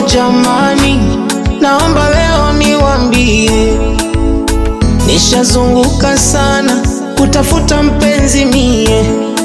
jamani, naomba leo niwambie, nishazunguka sana kutafuta mpenzi mie,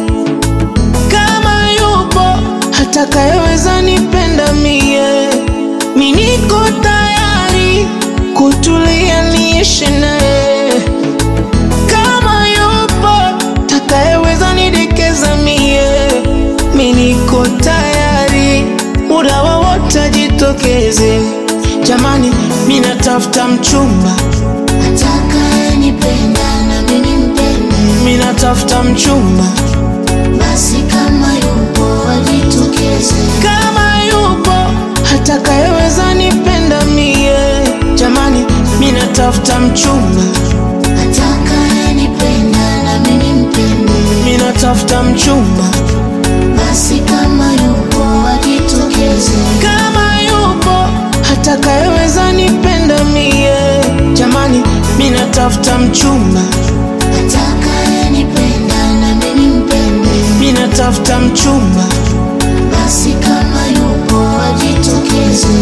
kama yupo atakayeweza nipenda mie, mi niko tayari kutulia niishi naye, kama yupo atakayeweza nidekeza mie, mi niko tayari muda wowote ajitokeze. Jamani, mi natafuta mchumba, atakayenipenda na mimi nimpende, mi natafuta mchumba, basi kama yupo ajitokeze. kama yupo atakayeweza nipenda mie. Jamani, mi natafuta mchumba, Atakayenipenda na mimi nimpende, mi natafuta mchumba, basi kama yupo ajitokeze. kama yupo atakayeweza nipenda mie. Jamani, mi natafuta mchumba, Atakayenipenda na mimi nimpende, mi natafuta mchumba. basi kama yupo ajitokeze.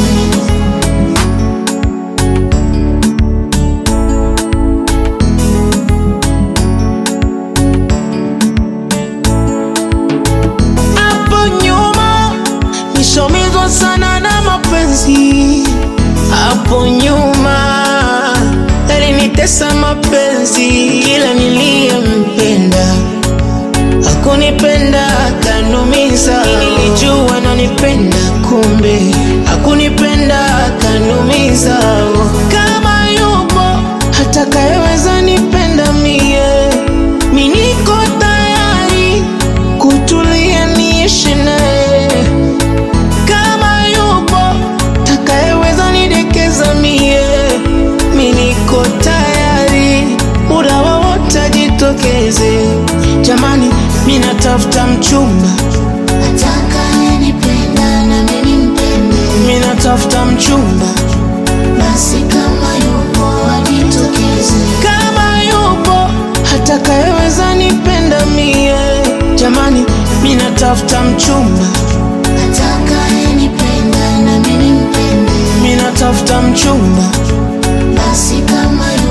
Hapo nyuma nishomizwa sana na mapenzi, hapo nyuma yalinitesa mapenzi, ila niliyempenda hakunipenda, kanumiza. Nilijua nanipenda, kumbe hakunipenda, kanumiza. Kama yupo atakayeweza nipenda mie, mi niko tayari kutulia niishi naye, kama yupo takayeweza nidekeza mie, mi niko tayari muda wowote ajitokeze. Jamani, mi natafuta mchumba, Atakayenipenda na mimi nimpende, mi natafuta mchumba, basi kama yupo ajitokeze. kama yupo atakayeweza nipenda mie. Jamani, mi natafuta mchumba, Atakayenipenda na mimi nimpende, mi natafuta mchumba, basi kama